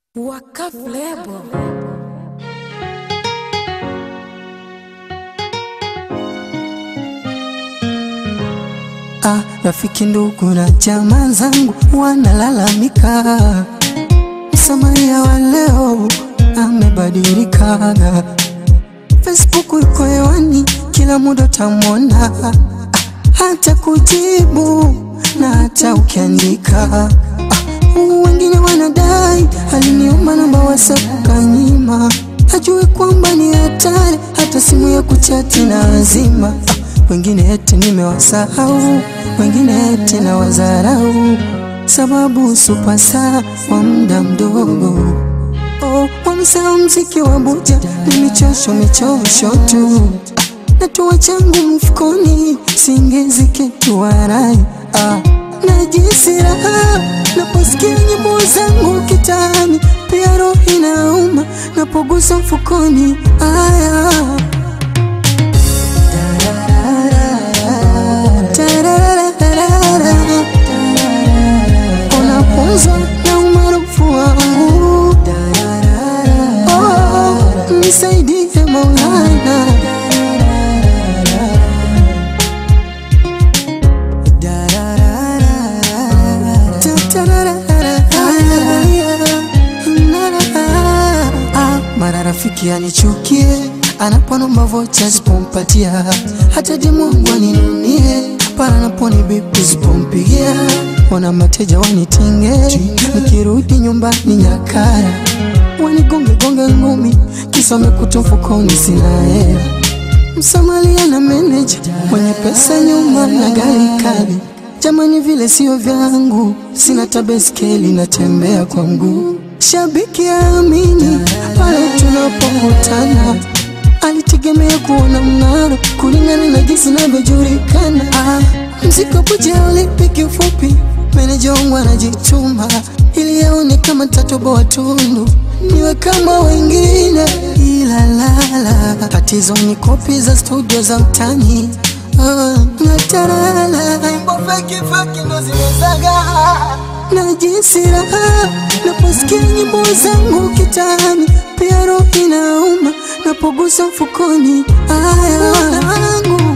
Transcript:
Waka Flavour. Ah, rafiki ndugu na jamaa zangu wanalalamika, Msamaria wa leo amebadilika. Facebook iko hewani, kila muda utamwona, ah, hata kujibu na hata ukiandika. Ah, wengine wanadai aliniomba namba WhatsApp kanyima, hajui kwamba ni hatari, hata simu ya kuchati na azima. Ah, wengine eti nimewasahau, wengine eti na wazarau, sababu supasa kwa muda mdogo. Oh, wamesahau mziki wa buja ni michosho michosho tu, natoa changu mfukoni, singezi kitu warai ah, najisi raha naposikia nyimbo zangu kitani, pia roho inauma napogusa mfukoni aya Tarararara. Unapunzwa na umaarufu wangu Oh, nisaidie Maulana Ah, mara rafiki anichukie anaponomba vocha zipompatia, hata demu wangu aninunie pale anaponi bipi zipompigia, wana mateja wanitinge, nikirudi nyumbani nyakara wanigonge gonge ngumi, kisa wamekuta mfukoni sina hela. Msamalia na meneja mwenye pesa nyuma na gari kali, jamani vile sio vyangu, sina tabeskeli natembea kwa mguu. Shabiki aamini pale tunapokutana, alitegemea kuona mng'aro kulingana na jinsi navyojulikana. Ah, mziko puja ulipi kiufupi, meneja wangu anajituma ili aone kama tatoboa tundu niwe kama wengine, ila lala, tatizo ni kopi za studio za mtani Ah, natarala na jinsi raha naposikia nyimbo zangu kitani, pia roho inauma napogusa mfukoni. Aya wangu